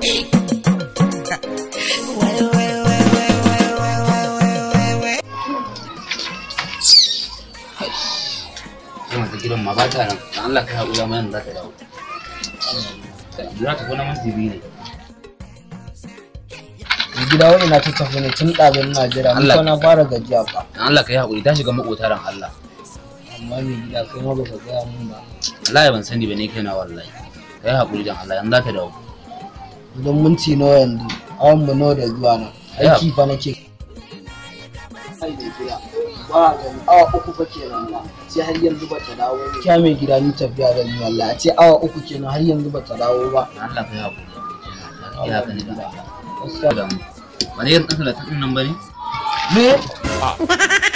Kuma ta gidan ma ba ta nan. Dan Allah kai haƙuri amma yanzu za ta dawo. Za ta kona minti biyu ne. Mai gida wani na ta tafi ne tun ɗazin Najeriya. Mun Allah. fa na fara gajiya ba. Dan Allah kai haƙuri ta shiga maƙotaran Allah. Amma mai gida kai ma baka gaya mun ba. Wallahi ban sani ba ne kai na wallahi. Kai haƙuri dan Allah yanzu za ta dawo. Idan minti nawa yanzu, awan mu nawa da zuwa nan. Ya. Aiki fa nake. Ai mai gida. Ba gani awa uku fa kenan ba. Sai har yanzu ba ta dawo ne. Kya mai gida ni tafiya da ni wallahi. A ce awa uku kenan har yanzu ba ta dawo ba. Dan Allah kai haƙuri. Ya haka ne da Allah. Gaskiya. Da mu. Wani irin ɗan talatin ɗin nan ba ne? Me?